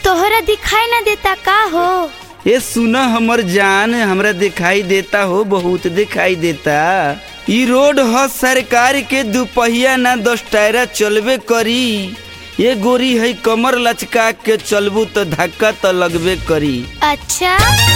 तोहरा दिखाई ना देता का हो ए सुना हमर जान हमरा दिखाई देता हो बहुत दिखाई देता ई रोड ह सरकार के दुपहिया ना दस टायरा चलबे करी ये गोरी है कमर लचका के चलबू तो धक्का तो लगबे करी अच्छा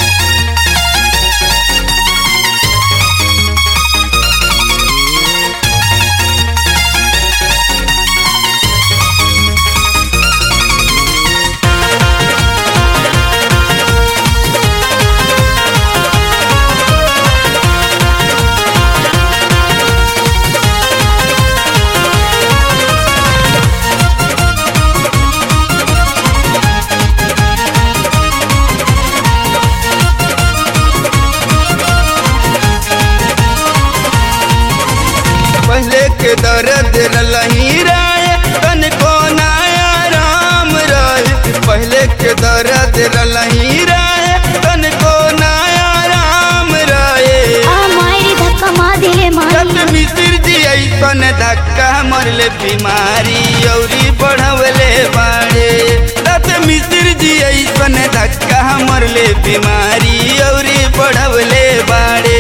पहले के दर्द रही राय तन को नया राम रहे पहले के दर्द रही राय तन को नया राम रहे आ मायरी धक्का मार दिले रत मारी मिसिर जी ऐसन धक्का मरले बीमारी औरी बढ़वले बाड़े रत मिसिर जी ऐसन धक्का मरले बीमारी औरी बढ़वले बाड़े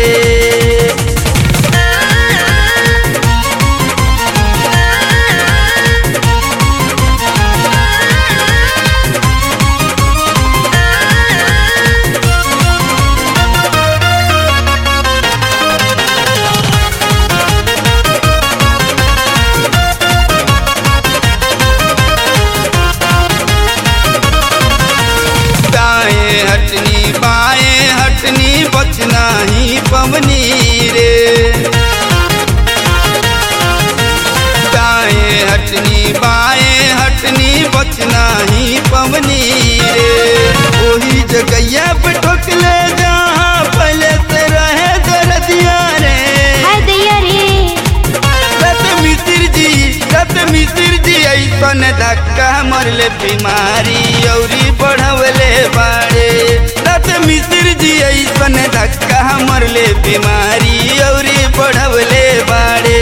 दाएं हटनी बाएं हटनी बचना ही पवनी रे दाएं हटनी बाएं हटनी बचना ही पवनी रे वही जगैया पे ठोकले जहाँ पहले से रहे दर्दिया रे हाय दैया रे रत मिसिर जी रत मिसिर जी ऐसन धक्का मरले बीमारी औरी बढ़वले बाड़े रत मिसिर जी ऐसन धक्का मरले बीमारी औरी बढ़वले बाड़े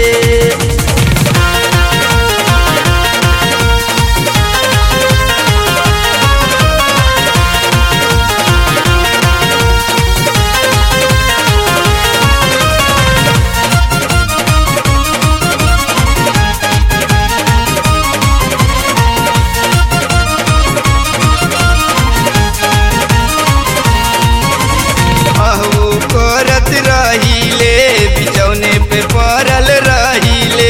अहू करत रहीले बिचौने पे पड़ल रहीले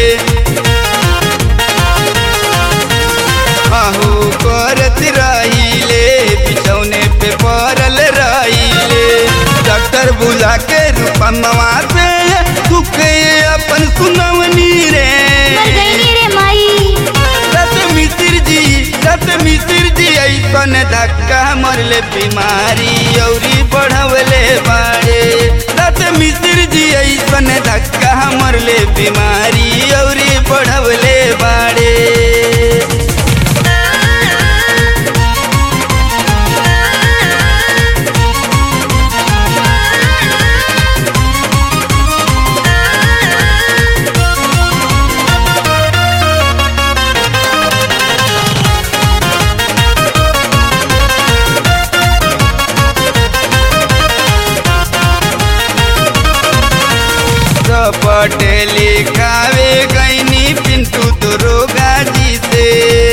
अहू करत रहीले बिचौने पे पड़ल रहीले डॉक्टर बुला के रूपमवा से दुख अपन सुनवनी रे मर गई रे माई रत मिसिर जी रत मिसिर जी ऐसन धक्का मरले बीमारी औरी बढ़वले बाड़े रत मिसिर जी ऐसन धक्का मरले बीमारी औरी बढ़वले बाड़े पटेली खावे गईनी पिंटू दुर्गा जी से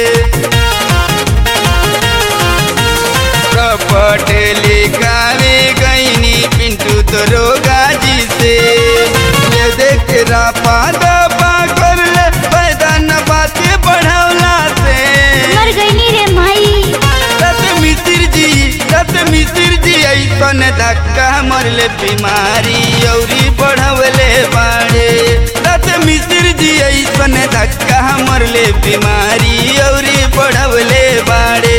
पटेली खावे गईनी पिंटू दुर्गा जी से ये देख रापा दबा कर ले पैदा न बातें बढ़वला से मर गई रे माई रत मिसिर जी रत मिसिर जी ऐसन धक्का मरले बीमारी औरी बढ़वले बाड़े रत मिसिर जी ऐसन धक्का मरले बीमारी औरी बढ़वले बाड़े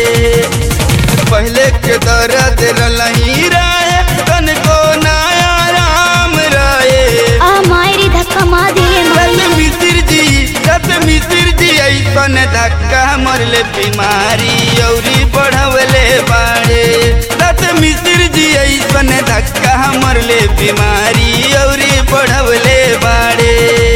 पहले के दर्द रही राय तन को नया राम रहे आ मायरी धक्का मार दिले रत मारी मिसिर जी रत मिसिर जी ऐसन धक्का मरले बीमारी औरी बढ़वले बाड़े रत मिसिर जी ऐसन धक्का मरले बीमारी औरी बढ़वले बाड़े